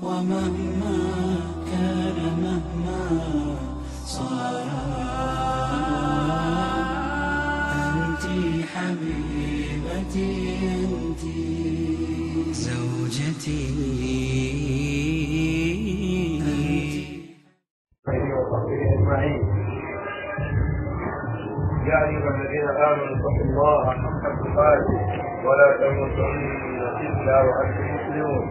ومهما كان مهما صار أنت حبيبتي أنت زوجتي وصحبه اجمعين يا ايها الذين امنوا اتقوا الله حق تقاته ولا تموتن الا وانتم مسلمون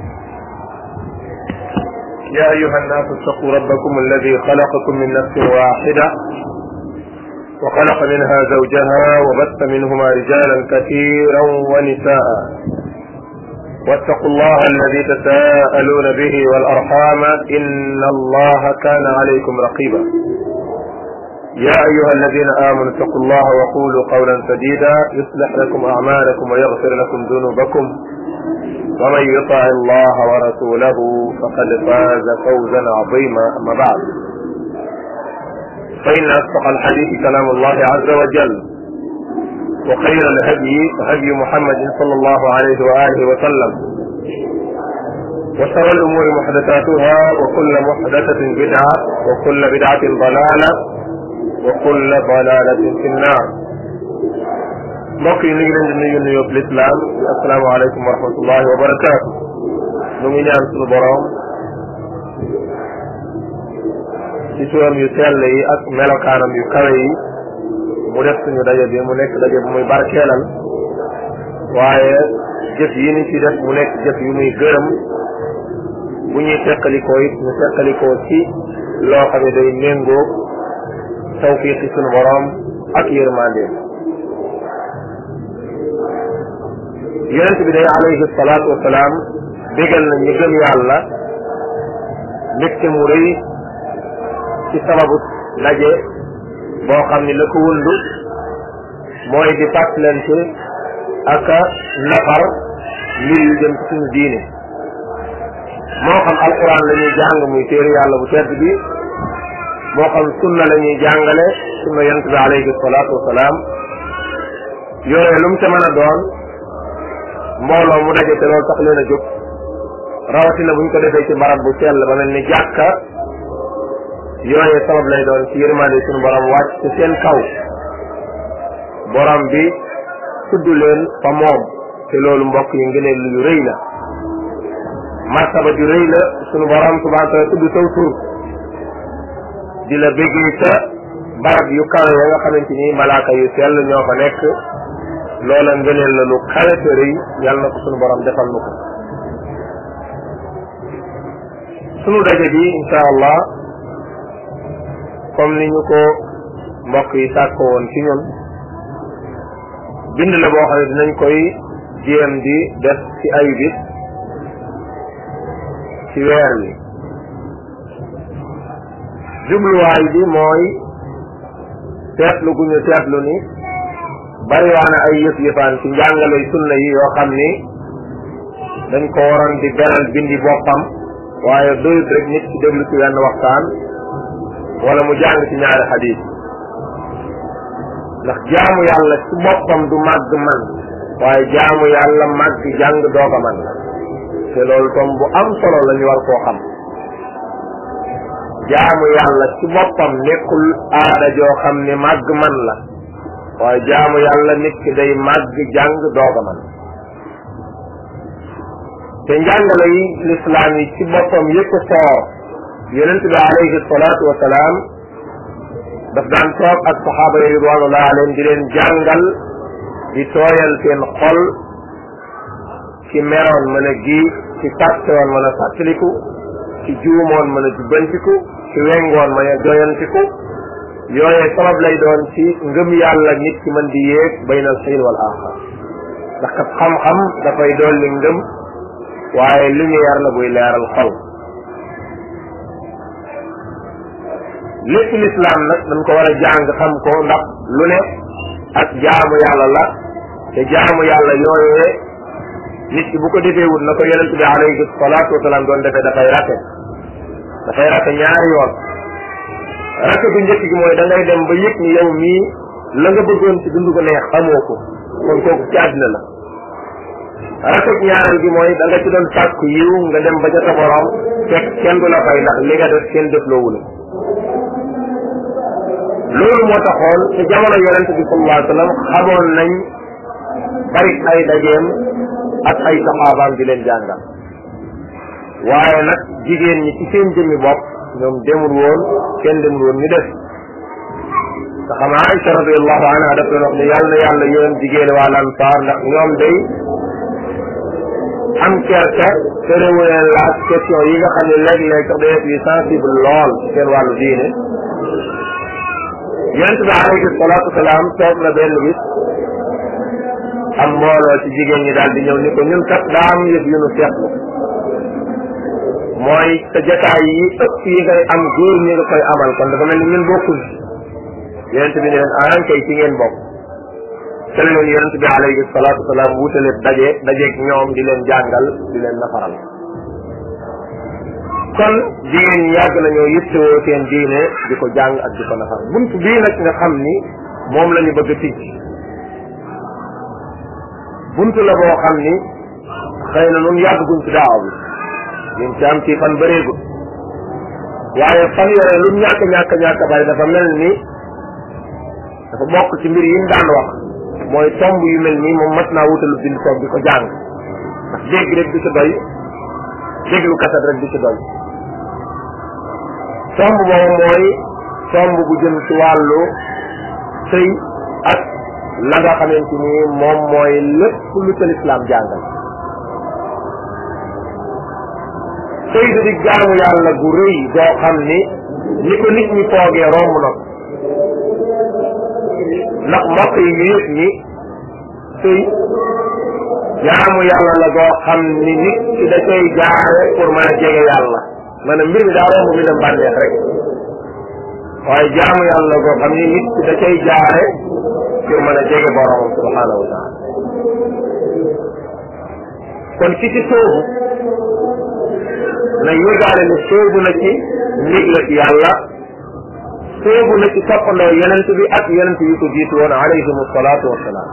يا ايها الناس اتقوا ربكم الذي خلقكم من نفس واحده وخلق منها زوجها وبث منهما رجالا كثيرا ونساء واتقوا الله الذي تساءلون به والارحام ان الله كان عليكم رقيبا يا ايها الذين امنوا اتقوا الله وقولوا قولا سديدا يصلح لكم اعمالكم ويغفر لكم ذنوبكم ومن يطع الله ورسوله فقد فاز فوزا عظيما اما بعد فان اصدق الحديث كلام الله عز وجل وخير الهدي هدي محمد صلى الله عليه واله وسلم وشر الامور محدثاتها وكل محدثه بدعه وكل بدعه ضلاله وكل ضلاله في النار mbokk yi ñu ngi leen di nuyu nuyoo lislaam asalaamaaleykum wa rahmatullahi wa barakaatu ñu ngi ñaan suñu boroom ci turam yu sell yi ak melokaanam yu kawe yi mu def suñu daje bi mu nekk daje bu muy barkeelal waaye jëf yi ni ci def mu nekk jëf yu muy gërëm bu ñuy teqalikoo it ñu teqalikoo ci loo xam ne day méngoo tawfiqi suñu boroom ak yërmandeem yonent bi day alayhi salaatu wasalaam bégal na ñu gëm yàlla mbégte mu rëy ci sababu daje boo xam ni la ko wundu mooy di fàttalante ak nafar mbir yu jëm ci suñu diine moo xam alquran la ñuy jàng muy téere yàlla bu tedd bi moo xam sunna la ñuy jàngale sunna yonent bi alayhi salaatu wasalaam yooyu lu mu ca mën a doon mbooloo mu daje te loolu tax leen a jóg rawatina buñ ko defee ci barab bu sell ba mel ni jàkka yooyee sabab lay doon ci yërmande suñu borom wàcc ci seen kaw borom bi tudd leen fa moom te loolu mbokk yi ngëneel yu rëy la martaba ju rëy la suñu borom subhanahu wa taala tudd saw tur di la béggee ca barab yu kawe ya nga xamante ni malaaka yu sell ñoo fa nekk loola ngëneel la lu kawe te rëy yàlla na ko suñu borom defal nu ko sunu daje bi insha allah comme ni ñu ko mbokk yi sàkko woon ci ñun bind la boo xam ne dinañ koy jéem di def ci ay bis ci weer wi jubluwaay bi mooy seetlu gu ñu seetlu ni bari waana ay yëf yëfaan ci njàngale sunna yi yoo xam ni dañ ko waroon di beral bindi boppam waaye doyut rek nit ci déglu ci wenn waxtaan wala mu jàng ci ñaari xadis ndax jaamu yàlla ci boppam du màgg man waaye jaamu yàlla màgg jàng doog a man la te loolu tom bu am solo la ñu war koo xam jaamu yàlla ci boppam nekkul aada joo xam ne màgg man la waaye jaamu yàlla nit ki day màgg jàng doog a man te njàngale yi lislaam yi ci boppam yëpp soor yonent bi alayhi salaatu wa salaam daf daan toog ak saxaaba yi ridwanullah alayhim di leen jàngal di tooyal seen xol ci meroon mën a giif ci fàttewoon mën a fàttaliku ci juumoon mën a jubbantiku ci wengoon mën a joyantiku yooyee sabab lay doon ci ngëm yàlla nit ki mën di yéeg baynal xiin wal axar ndax kat xam-xam dafay dolli ngëm waaye lumière la buy leeral xol lépp lislaam nag dañ ko war a jàng xam ko ndax lu ne ak jaamu yàlla la te jaamu yàlla yooyee nit ki bu ko defee wut na ko yonent bi alayhi salaatu wasalaam doon defee dafay rate dafay rate ñaari yoon rate bu njëkk gi mooy da ngay dem ba yëg ni yow mii la nga bëggoon ci dund ko neex amoo ko kon kooku ci àddina la rafet ñaareel gi mooy da nga ci doon sàkku yiw nga dem ba ca sa borom fekk kenn du la fay ndax li nga def kenn def loowu la loolu moo taxoon ci jamono yonente bi sallallahu alayhi wa sallam xamoon nañ bari ay dajeem ak ay saxaabaam di leen jàngal waaye nag jigéen ñi ci seen jëmmi bopp ñoom demul woon kenn demul woon ñu def te xam Aïcha radiallahu anha daf leen wax ne yàlla na yàlla yéen jigéen waa Ansaar ndax ñoom day am kersa terewu leen laaj question yi nga xam ne léeg-léeg sax day yu sensible lool ci seen wàllu diine yonent bi alayhi salaatu wasalaam toog na benn bis am mbooloo ci jigéen ñi daal di ñëw ni ko ñun kat daa am yëf yu nu seetlu mooy sa jataay yi ëpp yi ngay am góor ñi nga koy amal kon dafa mel ni ñun bokkul yonent bi ne leen ahan kay ci ngeen bokk te leen yonent bi alayhi salaatu wasalaam wutale daje dajeeg ñoom di leen jàngal di leen nafaral kon jigéen ñi yàgg nañoo yittewoo seen diine di ko jàng ak di ko nafar bunt bii nag nga xam ni moom la ñu bëgg a tijj bunt la boo xam ni xëy na nun yàgguñ ci daaw bi ñun ci am ci fan bëreegul waaye fan yore lu ñàkk ñàkk ñàkk bari dafa mel ni dafa bokk ci mbir yi ñu daan wax mooy tomb yu mel nii moom mat naa wutalu bind toog di ko jàng ndax dégg rek di ci doy déglu kaset rek di ci doy tomb boobu mooy tomb bu jëm ci wàllu sëy ak la nga xamante ni moom mooy lépp lu ca lislaam jàngal sëy da di jaamu yàlla gu rëy goo xam ni ni ko nit ñi foogee romb na ko ndax mbokk yi ñu yëg ni sëy jaamu yàlla la goo xam ni nit ki da koy jaare pour mën a jege yàlla maanaam mbir mi daa romb mi dem bànneex rek waaye jaamu yàlla goo xam ni nit ki da koy jaare pour mën a jege boromam subhanahu wa taala kon ki ci soobu na yëgaale ni soobu na ci ndigle ci yàlla soobu na ci toppandoo yonent bi ak yonent yi ko jiitu woon alayhim salaatu wasalaam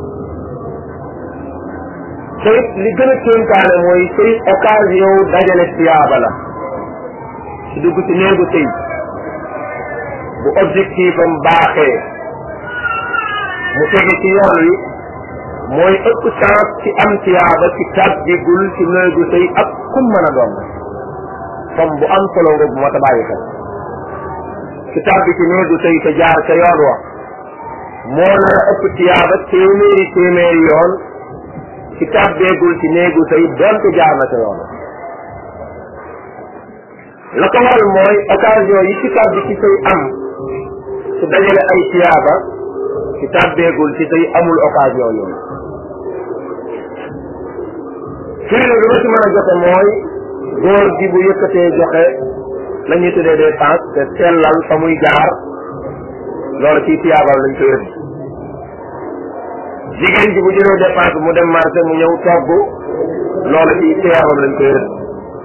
te it li gën a kéemtaane mooy sëy occasion dajale tiyaaba la ci dugg ci néegu sëy bu objectif am baaxee mu tege ci yoon wi mooy ëpp chance ci am tiyaaba ci tàbbigul ci néegu sëy ak kum mën a doon comme bu am solo nga bu mat a bàyyi xel ci tàbbi ci néegu sëy te jaar ca yoon wa moo nar a ëpp tiyaaba téeméeri téeméeri yoon ci tàbbeegul ci néegu sëy donte jaar na ca yoon la ko waral mooy occasion yi ci tàbbi ci sëy am su dajale ay tiyaaba ci tàbbeegul ci sëy amul occasion yooyu firnde bi ma ci mën a joxe mooy góor gi bu yëkkatee joxe la ñuy tuddee dépense te sellal fa muy jaar loolu ci tiyaabal lañ koy rëdd jigéen ji bu jëlee dépense mu dem marché mu ñëw togg loolu ci tiyaabam lañ koy rëdd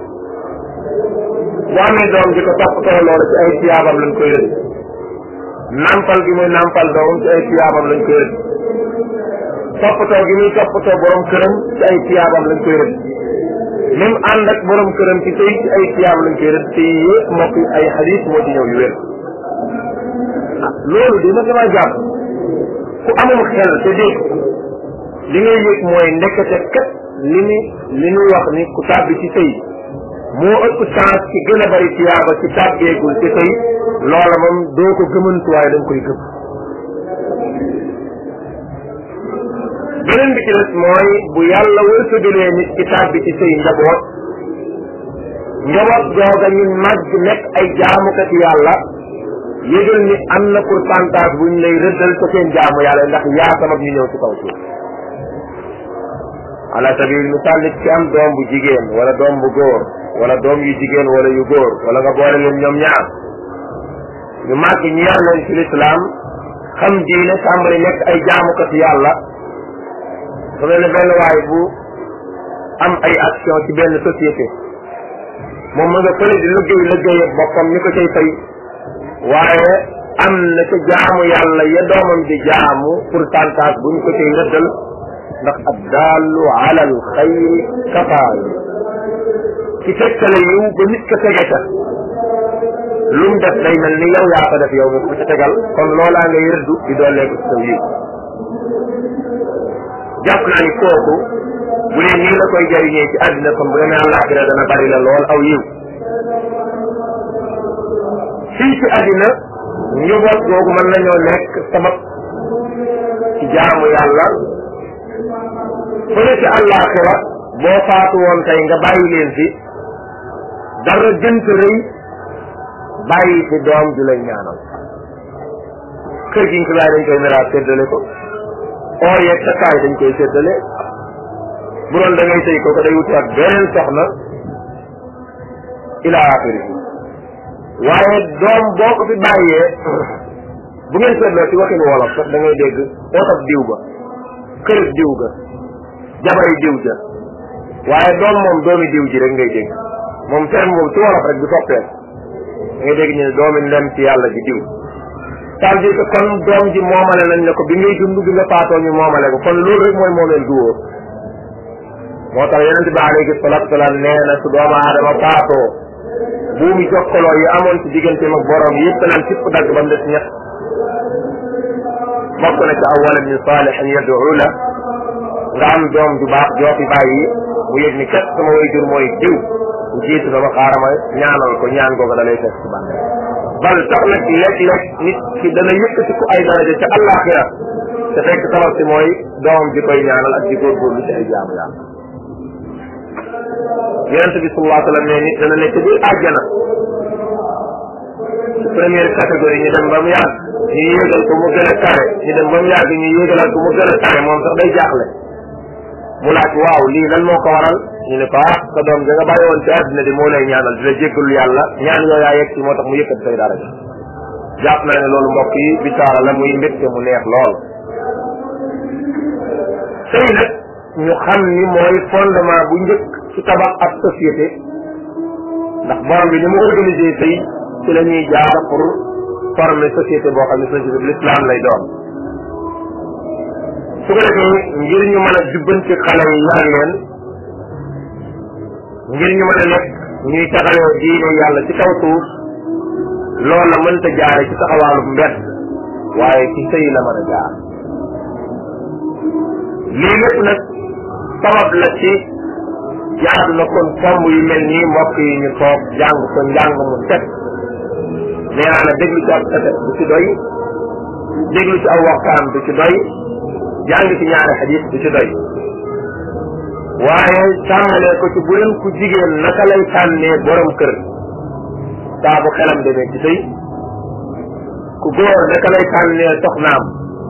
bu amee doom di ko toppatoo loolu ci ay tiyaabam lañ koy rëdd nampal gi muy nampal doom ci ay tiyaabam lañ koy rëdd toppatoo gi muy toppatoo borom këram ci ay tiyaabam lañ koy rëdd même ànd ak borom këram ci tey ci ay tiyaab lañ koy rëdd te yëpp mbokk yi ay xadiis moo ci ñëw yu wér ah loolu dina dama jàpp ku amul xel te dégg li ngay yëg mooy ndekete kat li ni li ñu wax ni ku tàbbi ci sëy moo ëpp chance ci gën a bari tiyaaba ci tàbbeegul ci sëy loola moom doo ko gëmantu waaye da nga koy gëm beneen bi ci des mooy bu yàlla wërsëgalee nit ci tàbbi ci sëy njaboot njaboot googa ñu màgg nekk ay jaamukati yàlla yëgal ni am na pourcentage bu ñu lay rëddal ca seen jaamu yàlla ndax yaa sabab ñu ñëw ci kaw suuf ala sabil misaal nit ki am doom bu jigéen wala doom bu góor wala doom yu jigéen wala yu góor wala nga boole leen ñoom ñaar ñu màgg ñu yar leen ci lislaam xam diine tàmbali nekk ay jaamukati yàlla su mel ne benn waay bu am ay action ci benn société moom ma nga fële di liggéey liggéey ak boppam ni ko cay fay waaye am na ca jaamu yàlla ya doomam di jaamu pourcentage buñ ko cay rëddal ndax ab daallu ala al xayri kafaayu ci tegtale yiw ba nit ka tege ca lu mu def day mel ni yow yaa ko def yow mi ko ca tegal kon loolaa ngay rëddu di dooleeku ci saw yiw jàpp naa ni kooku bu dee nii la koy jariñee ci àddina kon bu demee àllaaxira dana bari la lool aw yiw fii ci àddina njaboot googu mën nañoo nekk sabab ci jaamu yàlla fële ci àllaaxira boo faatu woon tey nga bàyyi leen fi dara gënt rëy bàyyi fi doom ju lay ñaanal kër gi nga dañ koy miraas séddale ko oo yeeg sa kaay dañ koy séddale bu doon da ngay sëy ko ko day wuti ak beneen soxna ila axiri waaye doom boo ko fi bàyyee bu ngeen seetloo ci waxin wolof sax da ngay dégg otob diw ba kërëb diw ga jabari diw ja waaye doom moom doomi diw ji rek ngay dégg moom terme moom ci wolof rek du soppee da ngay dégg ñu ne doomi ndem ci yàlla ji diw ça veut dire que kon doom ji moomale nañ ne ko bi ngay dund bi nga faatoo ñu moomale ko kon loolu rek mooy moomeel du wóor moo tax yonent bi alayhi salatu wasalaam nee na su doomu aadama faatoo buumi jokkaloo yi amoon ci digganteem ak borom yëpp naan cipp dagg ba mu des ñett bokk na ci aw walad min salihin yad'u la nga am doom ju baax joo fi bàyyi mu yëg ni kat sama way jur mooy diw bu jiitu dama xaarama ñaanal ko ñaan googu da lay fekk ci bànne bal tax nag léeg-léeg nit ki dana yëkkati ko ay daraja ca àllaaxira te fekk sabab si mooy doom ji koy ñaanal ak di góorgóorlu ci ay jaamu yàlla yonent bi sallallahu alayhi wa sallam ne nit dana nekk biir àjjana première catégorie ñu dem ba mu yàgg ñu yéegal ko mu gën a kare ñu dem ba mu yàgg ñu yéegalal ko mu gën a kare moom sax day jaaxle mu laaj waaw lii lan moo ko waral ñu ne ko ah sa doom da nga bàyyi woon ci àddina di moo lay ñaanal di la jéggalu yàlla ñaan yooyaa yegg ci moo tax mu yëkkati say daraja jàpp naa ne loolu mbokk yi bisaara la muy mbégte mu neex lool sëy nag ñu xam ni mooy fondement bu njëkk ci tabax ak société ndax borom bi ni mu organisé tey ci la ñuy jaar pour former société boo xam ne société bi l'islam lay doon su ko defee ngir ñu mën a jubbanti xale yi yar leen ngir ñu mën a nekk ñuy taxawee diine yàlla ci kaw suuf loolu la mënta jaare ci taxawaalu mbedd waaye ci sëy la mën a jaar lii lépp nag sabab la ci jaadu na kon tomb yu mel nii mbokk yi ñu toog jàng ko njàng mu set nee naa la déglu ci ab kaset du ci doy déglu ci aw waxtaan du ci doy jàng ci ñaari xadis du ci doy waaye tàmmalee ko ci bu leen ku jigéen naka lay tànnee borom kër saa bu xelam demee ci sëy ku góor naka lay tànnee soxnaam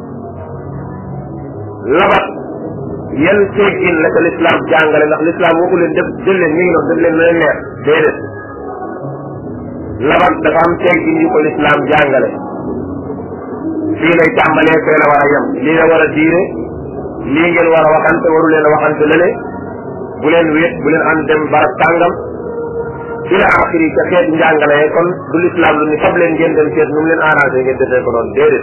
labat yan teggin la ko lislaam jàngale ndax lislaam waxu leen def jël leen mi ngi doon def leen na leen neex déedéet labat dafa am teggin yu ko lislaam jàngale fii lay tàmbalee fee la war a yem lii la war a diire lii ngeen war a waxante waru leen a waxante lële bu leen wéet bu leen ànd dem barab tàngam ila axiri ca xeet njàngale kon du lislaam lu ni fab leen ngeen dem seet nu mu leen arrangé ngeen defee ko noonu déedéet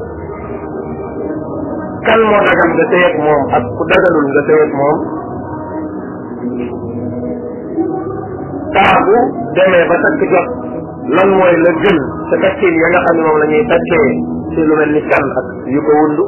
kan moo dagal nga sëy ak moom ak ku dagalul nga sëy ak moom saa bu demee ba takk jot lan mooy la gën sa takkin ya nga xam ne moom la ñuy takkee ci lu mel ni kan ak yu ko wundu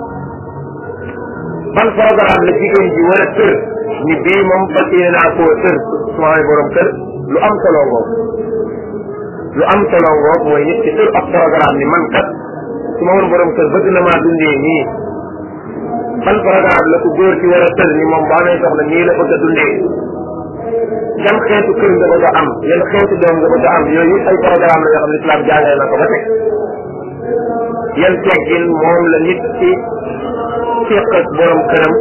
ban programme la jigéen ji war a tër ni bii moom fas yéene naa koo tër su ma amee borom kër lu am solo ngoog lu am solo ngoog mooy nit ki tër ab programme ni man kat su ma woon borom kër bëgg na maa dundee nii ban programme la ko góor ci war a tër ni moom bu amee soxla nii la bëgg a dundee yan xeetu kër nga bëgg a am yan xeetu doom nga bëgg a am yooyu ay programme la yoo xam ne islam jàngale na ko ba teg yan teggin moom la nit ci seq ak borom këram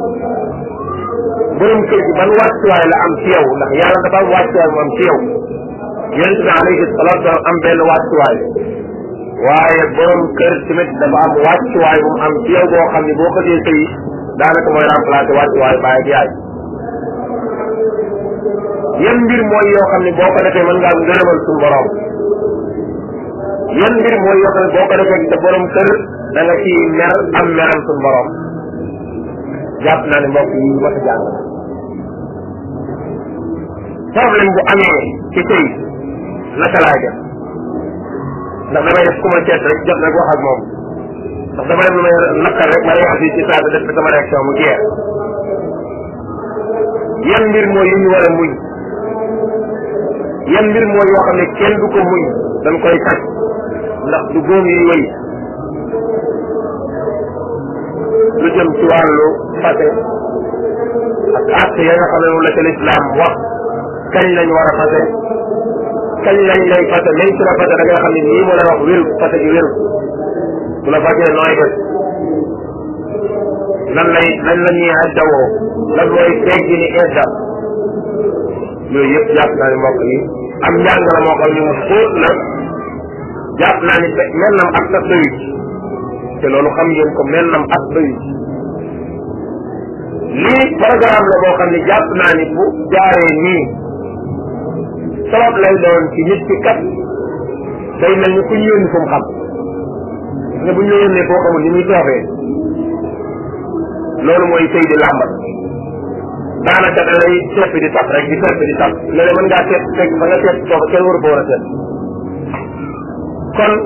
borom kër gi ban wàccuwaay la am ci yow ndax yàlla dafa am wàccuwaay mu am ci yow yonent bi alayhi salaatu wa am benn wàccuwaay waaye borom kër tamit dafa am wàccuwaay bu mu am ci yow boo xam ne boo ko dee sëy daanaka mooy remplacer wàccuwaay baay ak yaay yan mbir mooy yoo xam ne boo ko defee mën ngaa ngërëmal suñu borom yan mbir mooy yoo xam ne boo ko defee sa borom kër da nga ci mer am meram suñu borom jàpp naa ne mbokk yi mat a jàng problème bu amee ci tey naka laay def ndax damay def ku ma seet rek jot rek wax ak moom ndax dama def lu may naqar rek ma réagir ci saa def sama réaction mu jeex yan mbir mooy yu ñu war a muñ yan mbir mooy yoo xam ne kenn du ko muñ dañ koy tag ndax du góom yuy wëy lu jëm ci wàllu fase ak acte ya nga xam ne moom la ca lislaam wax kañ lañ war a fase kañ lañ lay fase même su la fase da nga xam ne nii moo la wax wéru fase gi wéru su la fasee nooy def lan lay lan la ñuy addawoo lan mooy teggi ni edda yooyu yëpp jàpp naa ne mbokk yi am njàng la moo xam ne mu xóot la jàpp naa ni mel nam at sax doyut te loolu xam ngeen ko mel nam at doyut lii programme la boo xam ne jàpp naa ni bu jaaree nii sabab lay doon ci nit ki kat day mel ni ku ñu yónni fu mu xam nga bu ñu la yónnee foo xamul ni muy toofee loolu mooy sëy di làmbat daanaka da lay sepp di tap rek di sepp di tap léeg mën ngaa seet fekk fa nga seet foofu kenn waru ko war a seet kon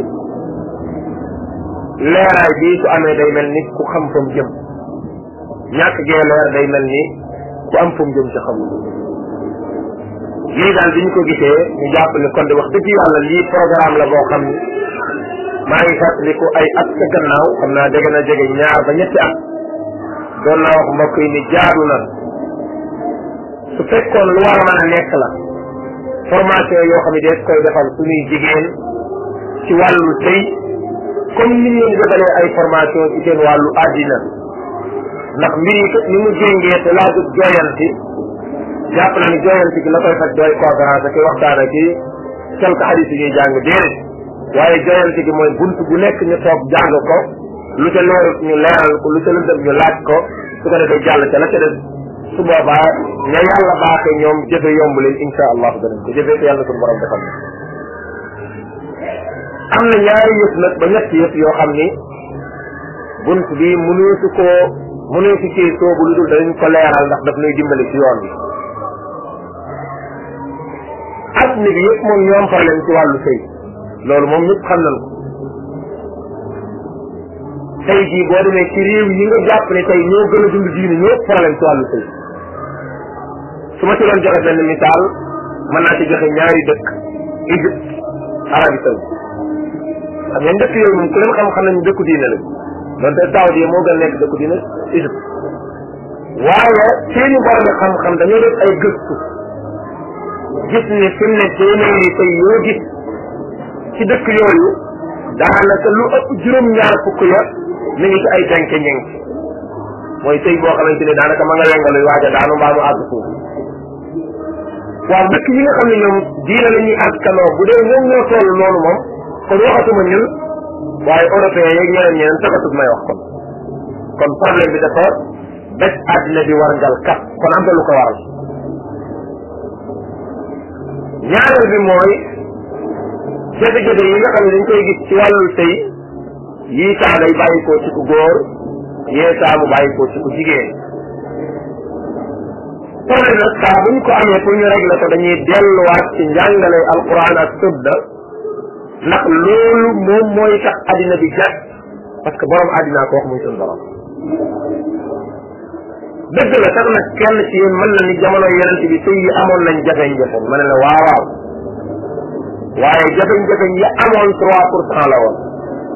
leeraay bii su amee day mel ni ku xam fa mu jëm ñàkk gee leer day mel ni ku am fa mu jëm ci xamul lii daal bi ñu ko gisee ñu jàpp ni kon de wax dëgg yàlla lii programme la boo xam ni maa ngi fàttaliku ay at sa gannaaw xam naa dégg na jege ñaar ba ñetti at doon naa wax mbokk yi ni jaadu na su fekkoon lu war a mën a nekk la formation yoo xam ne dees koy defal suñuy jigéen ci wàllu sëy comme ni ñu defalee ay formation ci seen wàllu àddina ndax mbir yi kat ni mu jéngee te laajut jooyanti jàpp na ni jooyanti gi la koy faj dooy conférence ak waxtaan ak i quelque hadis yi ñuy jàng déedéet waaye jooyanti gi mooy bunt bu nekk ñu toog jàng ko lu ca leerut ñu leeral ko lu ca lëndëm ñu laaj ko su ko defee jàll ca la ca def su boobaa ña yàlla baaxee ñoom jëfe yomb leen insha allahu danañ ko jëfe ko yàlla suñu borom defal na am na ñaari yëf nag ba ñetti yëf yoo xam ni bunt bi mënoo su koo mënoo si cee soobu lu dul danañ ko leeral ndax daf nuy dimbali ci yoon bi adduna bi yëpp moom ñoom problème ci wàllu sëy loolu moom ñëpp xam nañ ko tey jii boo demee ci réew yi nga jàpp ne tey ñoo gën a dund diine ñoo problème ci wàllu sëy su ma ci doon joxe benn misaal mën naa ci joxe ñaari dëkk Égypte Arabie Saoudite xam ngeen dëkk yooyu moom ku leen xam xam nañu dëkku diine la donte Saudi moo gën a nekk dëkku diine Égypte waaye seeni borom xam-xam dañoo def ay gëstu gis ne fi mu ne téeméeri tey yoo gis ci dëkk yooyu daanaka lu ëpp juróom-ñaar fukk ya mi ngi ci ay denke ñeng mooy tey boo xamante ne daanaka ma nga lengaluy waaja daanu mbaa mu àgg suuf waaw dëkk yi nga xam ne ñoom diina la ñuy askanoo bu dee ñoom ñoo toll noonu moom kon waxatuma ñun waaye européen yeeg ñeneen ñeneen taxatut may wax kon kon problème bi dafa bés àddina bi war ngal kat kon am na lu ko waral ñaareel bi mooy jafe-jafe yi nga xam ne dañ koy gis ci wàllu sëy yii saa day bàyyi ko ci ku góor yee saa mu bàyyi ko ci ku jigéen problème nag saa bu ñu ko amee pour ñu régler ko dañuy delluwaat ci njàngale alquran ak sunna ndax loolu moom mooy tax addina bi jag parce que borom addinaa ko wax muy suñu borom dëgg la sax nag kenn ci yéen mën na ni jamono yonent bi sëy yi amoon nañ jafe-jafe ma ne la waaw waaw waaye jafe-jafe yi amoon trois pour cent la woon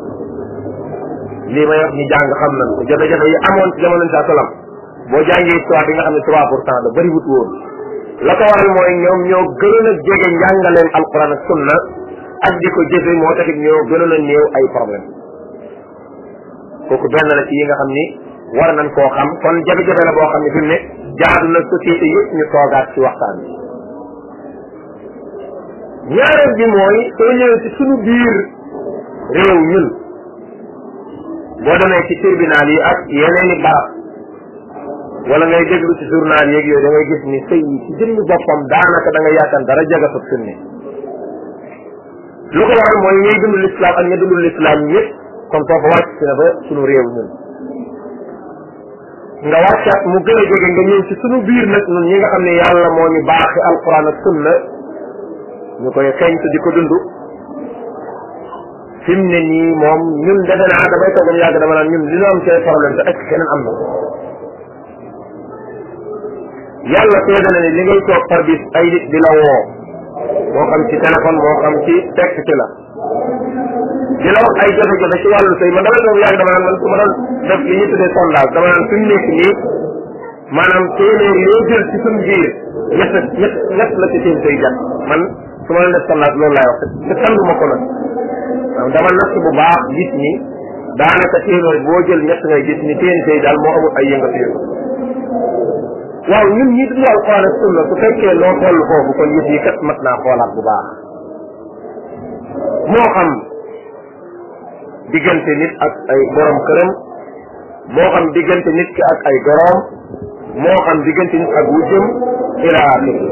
lii may wax ñu jàng xam nañ ko jafe-jafe yi amoon ci jamono saa salam boo jàngee histoire bi nga xam ne trois pour cent la bëri wut woon la ko waral mooy ñoom ñoo gënoon a jege njàngaleem alquran ak sunna ak di ko jëfe moo taxit ñoo gënoon a néew ay problème kooku benn la ci yi nga xam ni war nañ koo xam kon jafe-jafe la boo xam ne fi mu ne jaadu na société yëpp ñu toogaat ci waxtaan bi ñaareel bi mooy soo ñëwee ci suñu biir réew ñun boo demee ci tribunal yi ak yeneen i barab wala ngay déglu ci journal yeeg yooyu da ngay gis ni sëy yi ci jëmmi boppam daanaka da nga yaakaar dara jagatut fi mu ne lu ko waral mooy ñuy dund l'islam ak ña dund l'islam ñëpp kon foofu wàcc si na ba suñu réew ñun nga wàccaat mu gën a jege nga ñëw ci sunu biir nag ñun ñi nga xam ne yàlla moo ñu baaxi alquran ak sunna ñu koy xeeñtu di ko dund fi mu ne nii moom ñun defe naa damay toog ba yàgg dama naan ñun li ñu am ci problème te est keneen am na yàlla seede na ne li ngay toog par bis ay nit di la woo moo xam ci téléphone moo xam ci texte ci la di la wax ay jafe-jafe ci wàllu sëy man damay toog yàgg dama naan man su ma doon def li ñu tuddee sondage dama naan fi mu nekk nii maanaam téeméer yoo jël ci suñu biir ñett ñett ñett la ci seen sëy jat man su ma doon def sondage loolu laay wax te tànduma ko nag waaw dama natt bu baax gis ni daanaka téeméer boo jël ñett ngay gis ni seen sëy daal moo amul ay yëngatu yëngatu waaw ñun ñi dund alquran ak sunna su fekkee loo toll foofu kon yëf yi kat mat naa xoolaat bu baax moo xam diggante nit ak ay borom këram moo xam diggante nit ki ak ay goroom moo xam diggante nit ak wujjëm ila axiri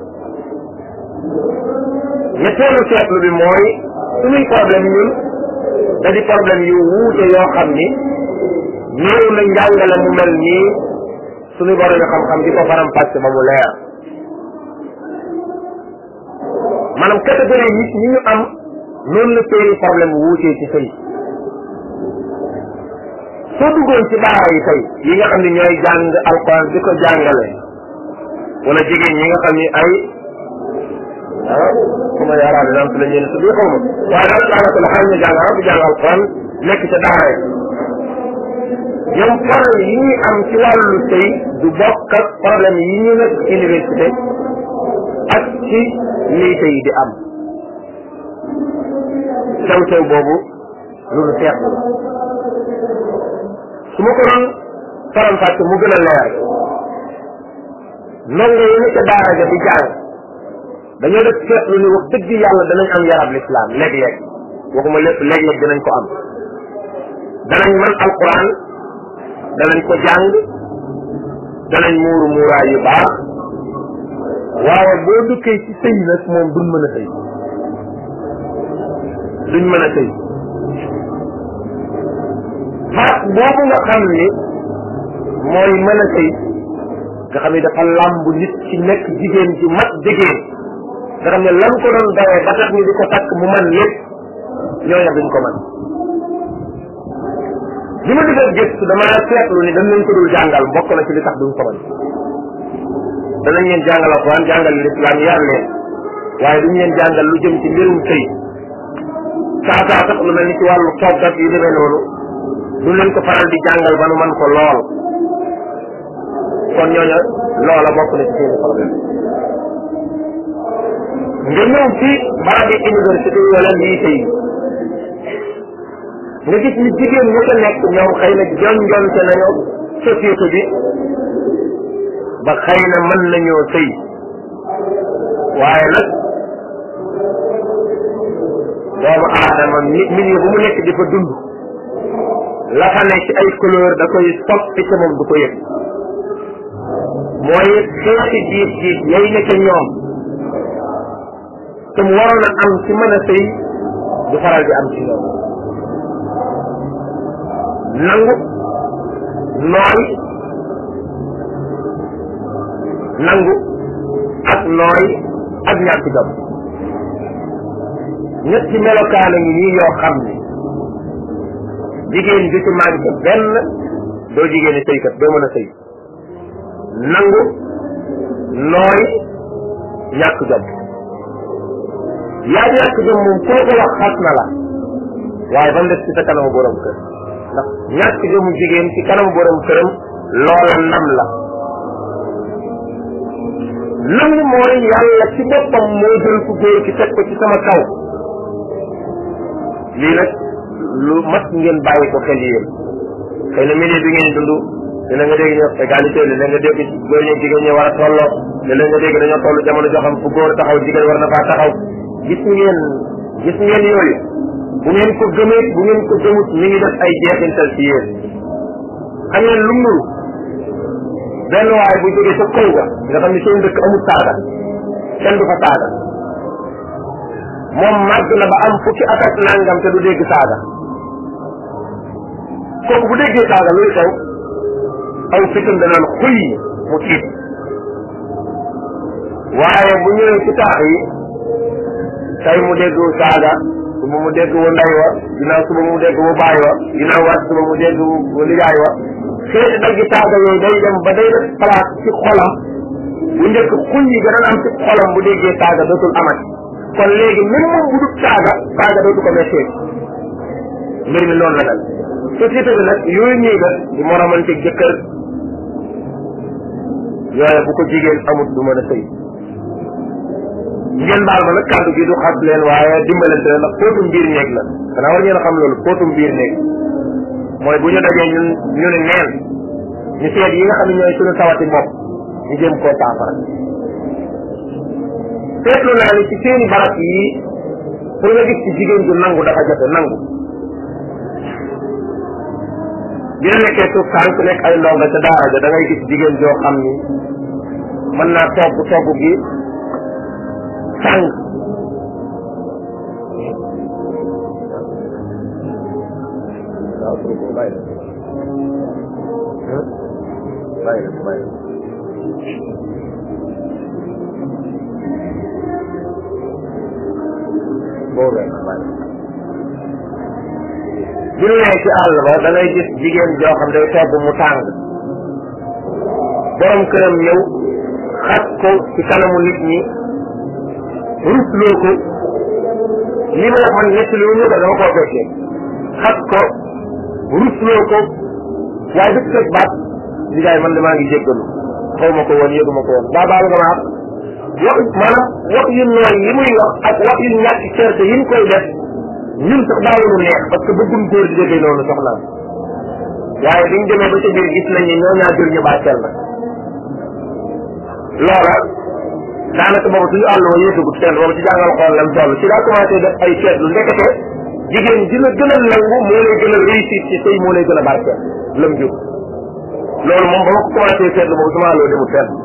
ñetteelu seetlu bi mooy suñuy problème ñun da di problème yu wuute yoo xam ni néew na njàngale mu mel nii suñu borom xam-xam di ko faram pàcc ba mu leer maanaam catégorie nit ñi ñu am noonu la seeni problème wuutee ci sëy soo duggoon ci daara yi tey yi nga xam ne ñooy jàng alquran di ko jàngale wala jigéen ñi nga xam ni ay ah comme ay arabe naan la ñeen tudd xaw ma waaye daal daanaka la xam ñu jàng arab di jàng alquran nekk ca daara yi ñoom problème yi ñuy am ci wàllu sëy du bokk ak problème yi ñu nekk université ak ci lii sëy di am sew sew boobu lu nu seetlu la su ma ko doon faram fàcce mu gën a leer ndongo yi nekk daara ja di jàng dañoo def seetlu ni wax dëgg yàlla danañ am yarab lislaam léeg-léeg waxuma lépp léeg-léeg danañ ko am danañ mën alquran danañ ko jàng danañ muuru muuraay yu baax waaye boo dukkee ci sëy nag moom duñ mën a sëy duñ mën a sëy baat boobu nga xam ni mooy mën a sëy nga xam ni dafa làmb nit ci nekk jigéen ji mat jigéen nga xam ne lan ko doon dawee ba tax ni di ko takk mu man lépp ñooña duñ ko man li ma defee gëstu dama seetlu ni dañ leen ko dul jàngal bokk na ci li tax duñ ko man danañ leen jàngal alquran jàngal lislaam yar leen waaye duñ leen jàngal lu jëm ci mbirum sëy saa saa sax lu mel ni ci wàllu toggat yu demee noonu du leen ko faral di jàngal ba nu man ko lool kon ñooña loola bokk na ci seeni problème nga ñëw ci barabi université wala lycée yi nga gis ni jigéen ña ca nekk ñoom xëy na jonjonte nañu société bi ba xëy na mën nañoo sëy waaye nag doomu aadama nit milieu bu mu nekk di fa dund la fa ne ci ay couleur da koy soppi ca moom du ko yëg mooy xeeti diis diis yay ne ca ñoom te mu waroon a am ci mën a sëy du faral di am ci ñoom nangu nooy nangu ak nooy ak ñàkk jom ñetti melokaana ngi nii yoo xam ni jigéen ju ci manqué benn doo jigéen ni sëykat doo mën a sëy nangu nooy ñàkk jom yaa ñàkk jom moom koo ko wax xas na la waaye ba mu des ci sa kanamu borom kër ndax ñàkk jomu jigéen ci kanamu borom këram loola nam la nangu mooy yàlla ci boppam moo jël ku góor ki teg ko ci sama kaw lii nag lu mat ngeen bàyyi ko xel yéen xëy na milieu bi ngeen dund dina nga dégg ñu wax égalité dina nga dégg góor ñi jigéen ñi war a tolloo dina nga dégg dañoo toll jamono joo xam fu góor taxaw jigéen war na faa taxaw gis ngeen gis ngeen yooyu bu ngeen ko gëmee bu ngeen ko gëmut mi ngi def ay jeexintal ci yéen xam ngeen lu mu benn waay bu jógee sa kaw ga nga xam ni seen dëkk amul saaga kenn du fa saaga moom màgg na ba am fukki at ak nangam te du dégg saaga kooku bu déggee saaga luy xew aw fitam danaan xuy mu tiit waaye bu ñëwee ci taax yi tey mu dégg saaga suba mu dégg wu ndey wa ginnaaw suba mu dégg wu baay wa ginnaaw waat suba mu dégg wu lijaay wa xeeti daggi saaga yooyu day dem ba day def place ci xolam bu njëkk xuy yi gën a am ci xolam bu déggee saaga dootul amati kon léegi même moom bu dul saaga saaga dootu ko méttee mbir mi noonu la dal société bi nag yooyu ñuy def di moromante jëkkër yooye bu ko jigéen amut du mën a sëy ngeen baal ma nag kàddu gi du xas leen waaye dimbalante la ndax póotum biir néeg la xanaa war ngeen a xam loolu póotum biir néeg mooy bu ñu dajee ñun ñu ne neen ñu seet yi nga xam ne ñooy suñu tawati bopp ñu jëm koo saafara seetlu naa ni ci seeni barab yi pour nga gis ci jigéen ju nangu dafa jafe nangu dina nekkee suuf tànk nekk ay ndonga ca daara ja da ngay gis jigéen joo xam ni mën naa togg togg gi tàng waaw pour ko bàyyi bàyyi bàyyi boobee bàyyi bi ñu nee ci àll ba da ngay gis jigéen joo xam day togg mu tàng borom këram ñëw xas ko ci kanamu nit ñi rusloo ko li ma wax man nekk li ñu ko dama koo fekkee xas ko rusloo ko waaye dëkk teg baat li gaay man damaa ngi jéggalu xaw ma ko woon yëguma ko woon baa baal nga ma wax maanaam wax yu nooy yi muy wax ak wax yu ñàkk certe yi mu koy def ñun sax daawuñu neex parce que bëggum góor di déggee noonu soxnaam waaye biñ demee ba ca biir gis nañ ni ñoo ñaa jël ñu bàcceel na loola daanaka boobu suñu àll wa yéesagut seen boobu ci jàngal xool lam toll ci daa commencé def ay seetlu ndekete jigéen ji la gën a nangu moo lay gën a réussir ci sëy moo lay gën a barkeel lam jur loolu moom ba ma ko commencé seetlu boobu sama àlloo demul fenn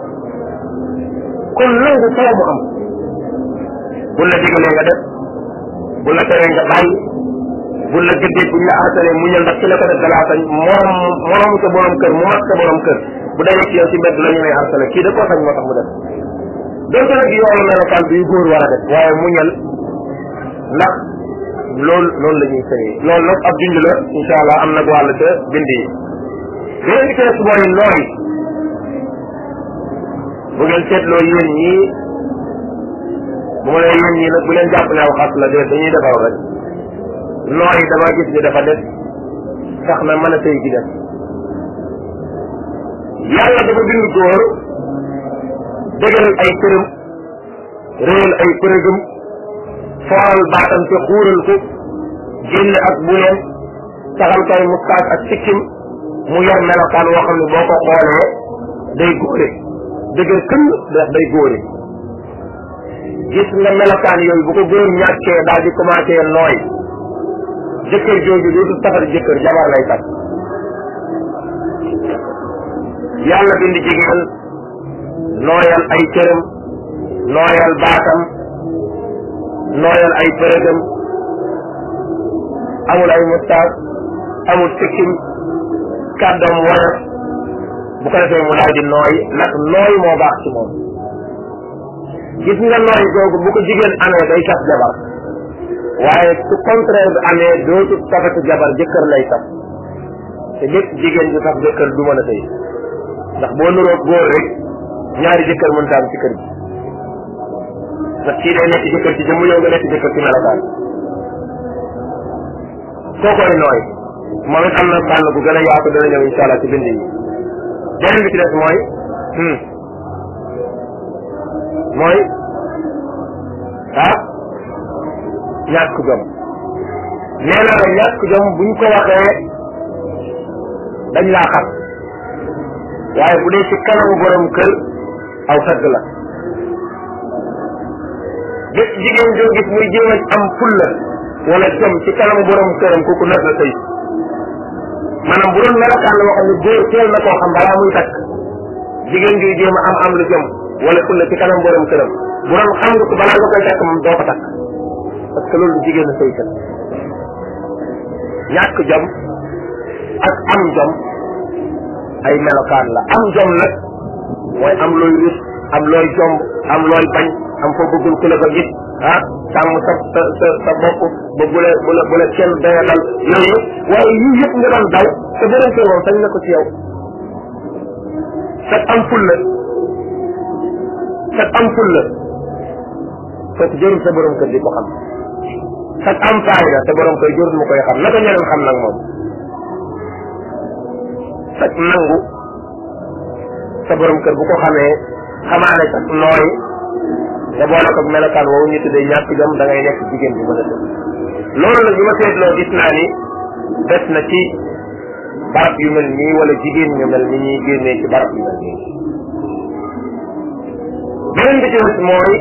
kon nangu foo mu am bu la digalee nga def bu la teree nga bàyyi bu la gëddee buñ la artalee muñal ndax ci la ko def dalaa sañ morom morom sa borom kër mu mag sa borom kër bu dajee ci yow ci mbedd la ñu lay artale kii da koo sañ moo tax mu def donte nag yoonu melokaan bi yu góor war a def waaye muñal ndax loolu loolu la ñuy sëyee loolu nag ab bind la incha allah am nag wàll ca bind yi beneen bi ci des mooy nooy bu ngeen seetloo yéen ñii bu ma nee yéen ñii nag bu leen jàpp ne aw xas la de dañuy defar rek nooy dama gis ni dafa des sax na mën a sëy gi def yàlla dafa bind góor dëgëral ay këram réel ay përëgëm fooral baatam te xuural ko génn ak buneem saxal koy mustaas ak sikkim mu yor melokaan woo xam ne boo ko xoolee day góore dëgër këll def day góore gis nga melokaan yooyu bu ko góor ñàkkee daal di commencé nooy jëkkër jooju dootu safar jëkkër jabar lay takk yàlla bind jigéen nooyal ay cëram nooyal baatam nooyal ay përëgam amul ay mustaas amul sikkim kàddoom woyof bu ko defee mu daal di nooy ndax nooy moo baax ci moom gis nga nooy googu bu ko jigéen amee day saf jabar waaye su contraire bi amee dootu safati jabar jëkkër lay saf te bépp jigéen ju saf jëkkër du mën a sëy ndax boo nuroog góor rek ñaari jëkkër mënta am ci kër gi ndax kii day nekk jëkkër ci jëmm yow nga nekk jëkkër ci melokaan kookoy nooy moom it am na fànn bu gën a yaatu dana ñëw insha allah ci bind yi beneen bi ci des mooy mooy ah ñàkk jom nee naa la ñàkk jom buñ ko waxee dañ laa xam waaye bu dee ci kanamu borom kër aw tagg la gis jigéen joo gis muy jéem a am fulla wala jom ci kanamu borom këram kooku nar la sëy maanaam bu doon melokaan la boo xam ne góor teel na koo xam balaa muy takk jigéen juy jéem a am am lu jom wala fulla ci kanam borom këram bu doon xam nga ko balaa nga koy takk moom doo ko takk parce que loolu du jigéen a sëy kat ñàkk jom ak am jom ay melokaan la am jom nag mooy am looy rus am looy jomb am looy bañ am foo bëggul ku la fa gis ah sàmm sa sa sa sa bopp ba bu la bu la bu la kenn daya dal yooyu waaye yii yëpp nga doon daw te beneen kër moom sañ na ko ci yow sag am ful la sag am ful la kooku jërul sa borom kër di ko xam sag am faayda sa borom kër jërul mu koy xam naka ñeneen xam nag moom sag nangu sa borom kër bu ko xamee xamaane sag nooy nga boole ko melokaan woowu ñu tuddee ñàkk jom da ngay nekk jigéen bi mën a def loolu nag bi ma seetloo gis naa ni des na ci barab yu mel nii wala jigéen ñu mel ni ñuy génnee ci barab yu mel nii beneen bi ci des mooy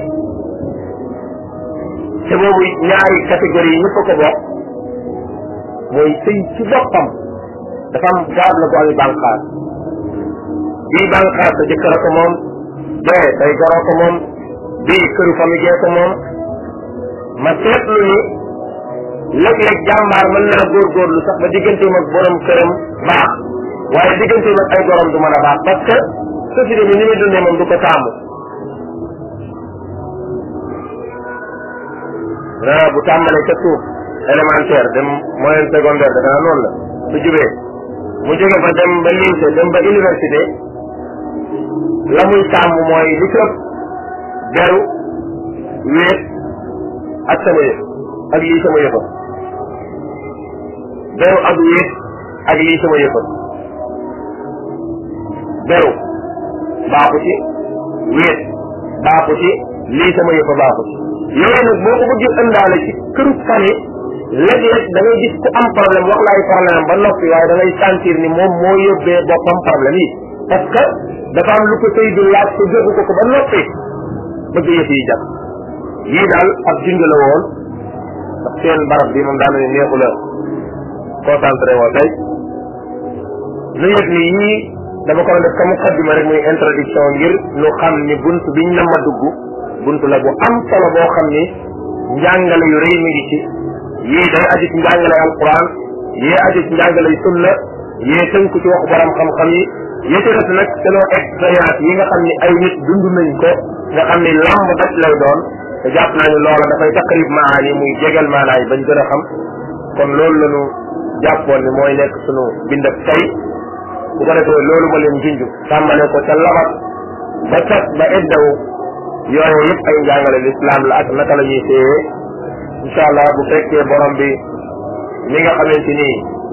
te boobu ñaari catégorie yi ñëpp a ko bokk mooy sëy ci boppam dafa am garab la ko ami bànqaas bii bànqaas sa jëkkër a ko moom bee day goroo ko moom bii këru famille gee ko moom ma seetlu ni léeg-léeg jàmbaar mën naa góorgóorlu sax ba digganteem ak borom këram baax waaye digganteem ak ay gorom du mën a baax parce que société bi ni muy dundee moom du ko taamu ah bu tàmbalee ca suuf élémentaire dem moyenne secondaire da dana noonu la su jubee mu jóge fa dem ba lycée dem ba université la muy tàmm mooy li ci ëpp beru wéet ak sama yëf ak lii sama yëfa beru ak wéet ak lii sama yëfa beru baaxu ci wéet baaxu ci lii sama yëfa baaxu ci yooyu nag boo ko bëggee ëndaale ci këru famille léeg-léeg da ngay gis ku am problème wax la ay problème ba noppi waaye da ngay sentir ni moom moo yóbbee boppam problème yi parce que dafa am lu ko sëy bi laaj ko joxu ko ko ba noppi bëgg yëf yi jàpp yii daal ab junj la woon ndax seen barab bi moom daa mel ni neexu la concentré woo tey nu yëg ni yii dama ko def comme muqaddima rek muy introduction ngir nu xam ni bunt biñ na ma dugg bunt la bu am solo boo xam ni njàngale yu rëy mi ngi ci yii day aju ci njàngale alquran yii aju ci njàngale sunna yii tënku ci waxu borom xam-xam yi yii ci des nag selon expérience yi nga xam ni ay nit dund nañ ko nga xam ni lamb daj lay doon te jàpp naa ni loola dafay taqrib maani muy jegal maanaay bañ gën a xam kon loolu lañu jàppoon ni mooy nekk sunu bindab tey bu ko defee loolu ma leen junj tàmbale ko ca labat ba cat ba eddawu yooyu yëpp ay njàngale lislaam la ak naka la ñuy téye incha allah bu fekkee borom bi mi nga xamante ni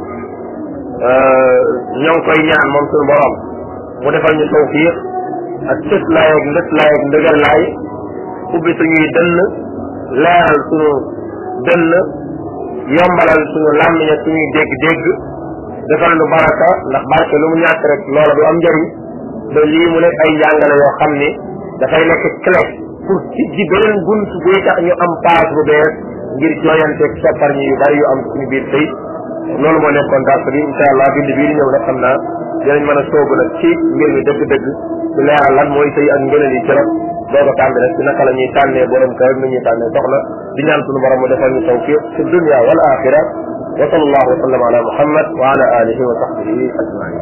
ñoo ngi koy ñaan moom suñu borom mu defal ñu tawfiq ak cës laay ak ndës laay ak ndëgër laay ubbi suñuy dënn leeral suñu dënn yombalal suñu làmmiñ ak suñuy dégg-dégg defal lu baraka ndax barke lu mu ñàkk rek loola du am njëriñ ba lii mu nekk ay njàngale yoo xam ni dafay nekk clé pour ci ji beneen bunt buy tax ñu am paas bu bees ngir jooyanteeg soppar ñi yu bari yu am suñu biir tey loolu moo nekkoon dars bi incha allah bind bii di ñëw nag xam naa dinañ mën a soobu nag ci mbir mi dëgg-dëgg ci leeral lan mooy sëy ak ngëneel yi ci rek doog a tàmbi nag ci naka la ñuy tànnee borom kër nu ñuy tànnee soxna di ñaan suñu borom mu defal ñu tawfiq fi dunya wal axira wa sallallahu wa sallam ala muhammad wa ala alihi wa sahbihi ajmain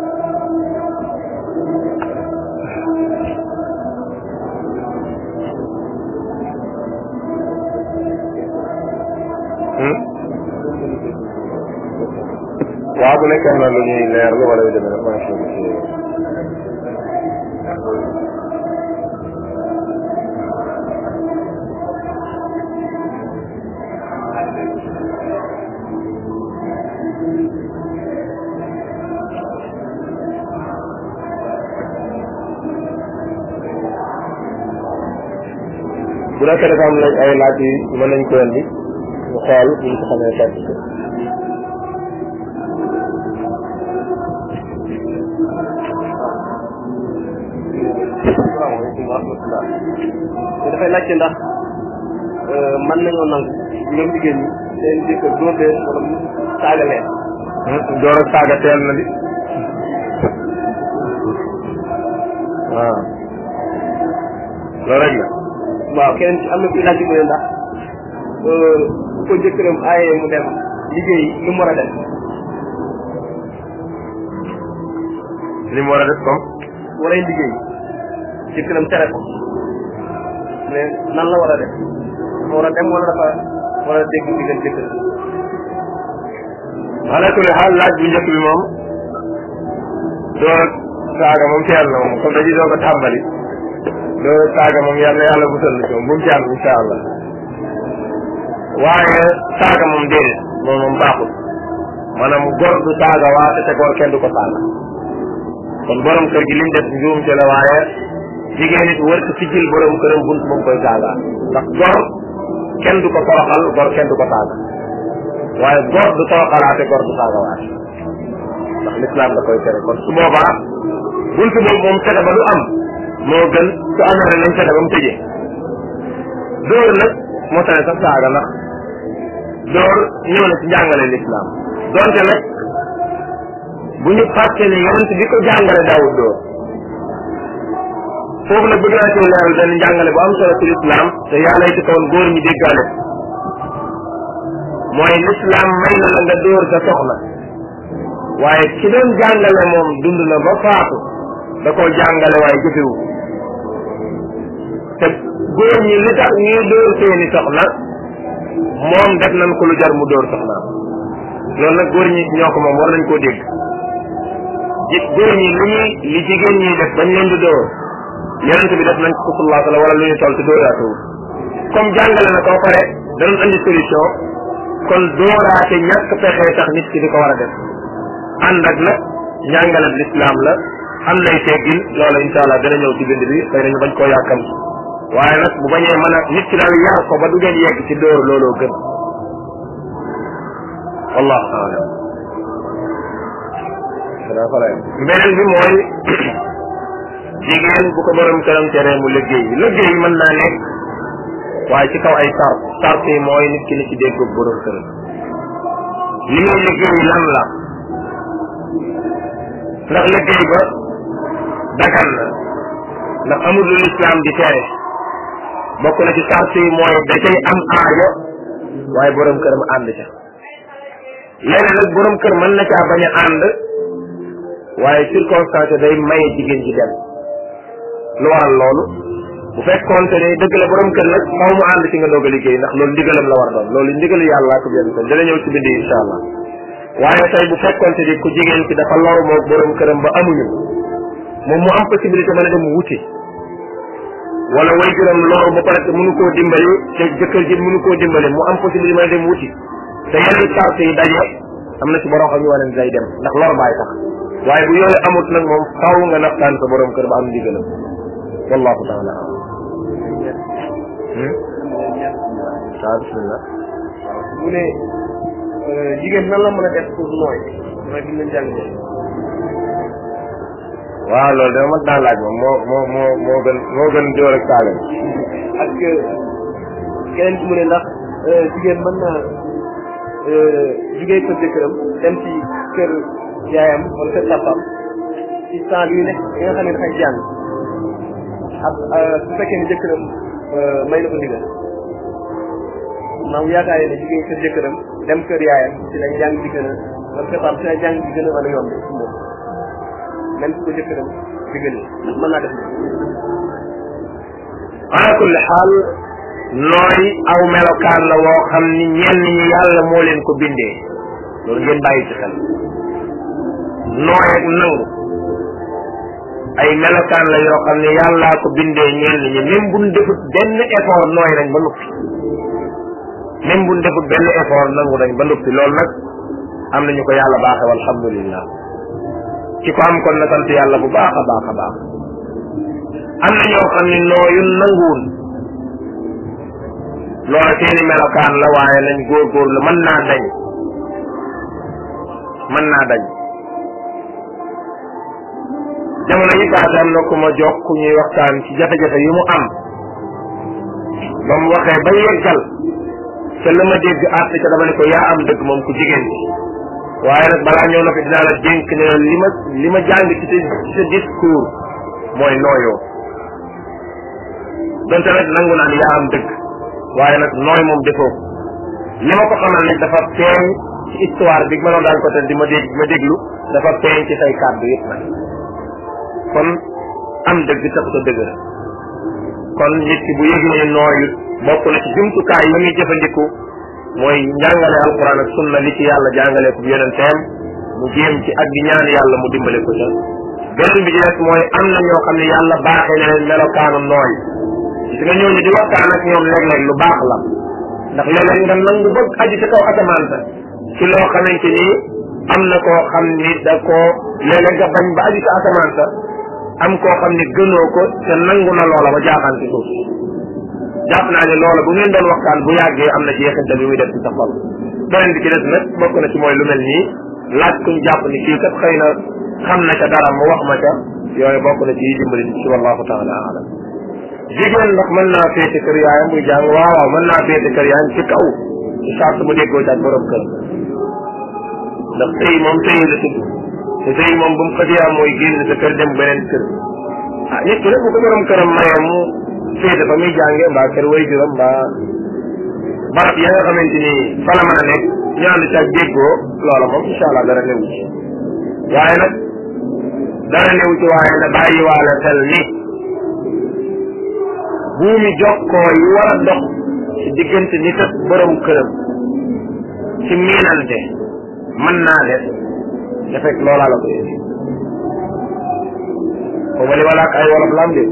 waaw bu nekkee na lu ñuy leer lu wala yu demee nag maa ngi ci bu nekkee dafa am lañ ay laaj yi mën nañ ko indi ñu xool bu ñu ko xamee fekk ko asalaamaaleykum wa rahmatulah te dafay laajte ndax mën nañoo nangu ñoom jigéen ñi seen jëkkër dóor leen wala mu saaga leen door ak saaga teel na di waaw loolu rek la waaw keneen ci am na kuy laajte mu ne ndax bu ko jëkkëram aaye mu dem liggéey lu mu war a def li mu war a def comme war a liggéey jëkkëram tere ko mais nan la war a def dafa war a dem wala dafa war a dégg ndigal jëkkër ala kulli xaal laaj bu njëkk bi moom door saaga moom teel na moom comme dañuy doog a tàmbali door saaga moom yàlla yàlla musal na ci moom bu mu ci am insha allah waaye saaga moom déedéet moom moom baaxul maanaam gor du saaga waate te gor kenn du ko saaga kon borom kër gi liñ def njuumte la waaye jigéen it wër ko sigil borom këram bunt moom koy saaga ndax gor kenn du ko toroxal gor kenn du ko saaga waaye gor du toroxalaate gor du saaga waate ndax lislaam da koy tere kon su boobaa bunt boobu moom fexe ba du am moo gën su amee rek nañ fexe ba mu tëjee dóor nag moo tane sax saaga ndax dóor ñëw na ci njàngale lislaam donte nag bu ñu fàtte ne yonent bi ko jàngale daawut dóor foofu nag bëgg naa ci leeral benn njàngale bu am solo ci lislaam te yàlla yi ci kawoon góor ñi déggaale mooy lislaam may na la nga dóor sa soxna waaye ki doon jàngale moom dund na ba faatu da koo jàngale waaye jëfewu te góor ñi li tax ñuy dóor seeni soxna moom def nañ ko lu jar mu dóor soxnaam loolu nag góor ñi ñoo ko moom war nañ koo dégg ji góor ñi li ñuy li jigéen ñi def bañ leen di dóor yonente bi def nañ ko sallallahu alayhi wala lu ñu toll te dóoraatewul comme jàngale na ko pare danoon andi solution kon dóoraate ñàkk pexe tax nit ki di ko war a def ànd ak nag njàngale lislaam la am nay teggin loola insha allah dana ñëw ci bind bi xëy nañu bañ koo yàkkam waaye nag bu bañee mën a nit ki daal yar ko ba du ngeen yegg ci dóor looloo gën wallahu aalam beneen bi mooy jigéen bu ko borom këram tere mu liggéey liggéey mën naa nekk waaye ci kaw ay sart sart yi mooy nit ki ni ci dégg borom këram li muy liggéey lan la ndax liggéey ba dagan na ndax amul lu lislaam di tere bokk na ci sart yi mooy da cay am aajo waaye borom këram ànd ca léegi nag borom kër mën na caa bañ a ànd waaye circonstance day maye jigéen ji dem lu waral loolu bu fekkoonte ne dëgg la borom kër nag xaw mu ànd ci nga doog a liggéey ndax loolu ndigalam la war doon loolu ndigalu yàlla ko benn kon dana ñëw ci bindi insha allah waaye tey bu fekkoonte ni ku jigéen ki dafa loru moog borom këram ba amuñu moom mu am possibilité mën a dem wuti wala way juram loru ba pare te mënu koo dimbali te jëkkër ji mënu koo dimbali mu am possibilité mën a dem wuti te yeneen sart yi daje am na ci borom xam ñu wane day dem ndax lor baay tax waaye bu yooyu amut nag moom faaw nga naxtaan sa borom kër ba am ndigalam wallahu taala alam waaw bismillah mu ne jigéen nan la mën a def pour nooy mooy bi ñu leen jàng waaw loolu dama mat naa laaj moom moo moo moo moo gën moo gën jóor ak saaga ak keneen ki mu ne ndax jigéen mën na jugee kër jëkkëram dem ci kër yaayam wala kër papaam ci temps bi nekk bi nga xam ne dafay jàng ak su fekkee ne jëkkëram may na ko ndigal maam yaakaar ne jugee kër jëkkëram dem kër yaayam ci la jàng di gën a wala kër papaam ci la jàng di gën a mën a yomb ci moom même su ko jëkkëram digal mën naa def ala kulli xaal nooy aw melokaan la woo xam ni ñenn ñi yàlla moo leen ko bindee loolu ngeen bàyyi ci xel nooy ak nangu ay melokaan la yoo xam ne yàllaa ko bindee ñenn ñi même buñ defut benn effort nooy nañ ba noppi même buñ defut benn effort nangu nañ ba noppi loolu nag am nañu ko yàlla baaxe walhamdulillah ci ko am kon na sant yàlla bu baax a baax a baax am na ñoo xam ne nooyun nanguwun loola seeni melokaan la waaye nañ góorgóorlu mën naa dañ mën naa dañ jamono yi paase am na ku ma jox ku ñuy waxtaan ci jafe-jafe yi mu am ba mu waxee ba yeggal te la ma dégg àtt ca dama ne ko yaa am dëgg moom ku jigéen bi waaye nag balaa ñëw na fi dinaa la dénk ne li ma li ma jàng ci sa ci sa discours mooy nooyoo donte nag nangu naan yaa am dëgg waaye nag nooy moom defoo ko li ma ko xamal nag dafa feeñ ci histoire bi ma doon daan ko te di ma dégg ma déglu dafa feeñ ci say kàddu yëpp nag kon am dëgg taxut a dëgg kon nit ki bu yëg ne nooyut bokk na ci jumtukaay yi muy jëfandiku mooy njàngale alquran ak sunna li ci yàlla jàngale ko yonenteem mu jéem ci ak di ñaan yàlla mu dimbale ko ca beneen bi ci des mooy am na ñoo xam ne yàlla baaxee na leen melokaanu nooy gis nga ñooñu di waxtaan ak ñoom léeg-léeg lu baax la ndax léeg-léeg nga nangu bëgg aju ci kaw asamaan sa ci loo xamante ni am na koo xam ni da koo léeg-léeg nga bañ ba aju ci asamaan sa am koo xam ni gënoo ko te nangu na loola ba jaaxaan ci suuf jàpp naa ne loola bu ngeen doon waxtaan bu yàggee am na ci yeexintal bi muy def ci sa xol beneen bi ci des nag bokk na ci mooy lu mel nii laaj kuñ jàpp ni kii kat xëy na xam na ca dara mu wax ma ca yooyu bokk na ci yi dimbali ci wallahu taala alam jigéen ndax mën naa féete kër yaayam muy jàng waaw waaw mën naa féete kër yaayam ci kaw ci charte mu déggoo ci ak borom kër ndax sëy moom sëy la tudd te sëy moom bu mu xëjee am mooy génn sa kër dem beneen kër ah nit ki nag bu ko borom këram mayee mu féete fa muy jànge mbaa kër way juram mbaa barab ya nga xamante ni fa la mën a nekk ñu ànd ci ak déggoo loola moom incha allah dara newu ci waaye nag dara newu ci waaye na bàyyi waale xel ni buumi jokkoo yi war a dox ci diggante nit ak borom këram ci miinante mën naa def te fekk loolaa la ko indi xawma li walaak ay wolof lam de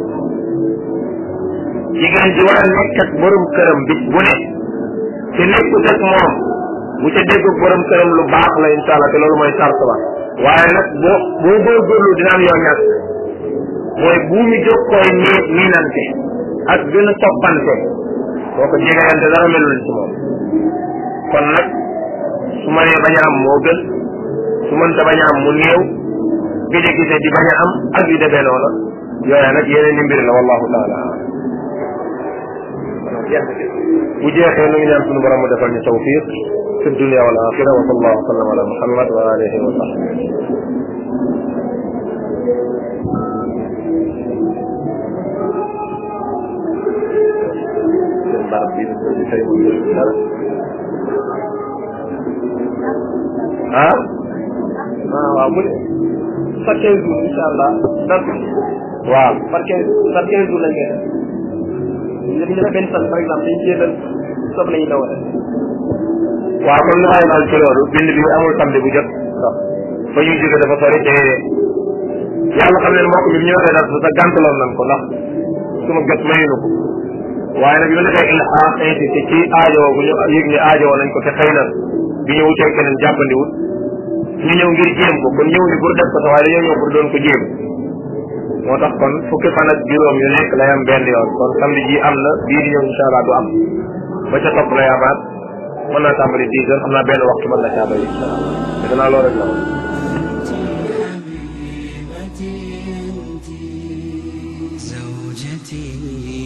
jigéen ji war a nekk ak borom këram bis bu ne te nekkut ak moom bu ca dégg borom këram lu baax la insha allah te loolu mooy sart ba waaye nag boo boo góorgóorlu dina am yoo ñàkk mooy buumi jokkooy nii miinante ak gën a toppante boo ko jegeyante dara melul ci moom kon nag su ma nee bañ a am moo gën su mënta bañ a am mu néew gëj a gisee di bañ a am ak yu demee noonu yooya nag yeneen ni mbir la wallahu taala bu jeexee nu ngi ñaan sunu borom mu defal ñu tawfiq fi dunia wal axira wa sallallahu wa sallam ala muhammad wa alihi wa sahbihi barab bi tey mu dara ah ah waaw mu ne par quinze jours incha allah donc waaw par quinze par quinze jours lañ koy def ñu def benn fan par exemple dañ cee dal sob lañuy dawal waaw kon lu may daal ci loolu bind bi amul samedi bu jot ndax fa ñuy jóge dafa sori te yàlla xam ne mbokk bi ñu waxee daal sa gàntaloon nañ ko ndax suma jot mayunu ko waaye nag bi ma defee ilhaax insisté ci aajowoo bu ñu yëg ni aajowoo nañ ko te xëy na bi ñu wutee keneen jàppandiwut ñu ñëw ngir jéem ko kon ñëw ni pour def ko sax waaye dañoo ñëw pour doon ko jéem moo tax kon fukki fan ak juróom yu nekk lay am benn yoon kon samedi ji am na bii di ñëw incha allah du am ba ca topp lay amaat mën naa tàmbali dix heures xam naa benn waxtu mën na caa doy incha allah defe naa loolu rek la woon حبيبتي أنت زوجتي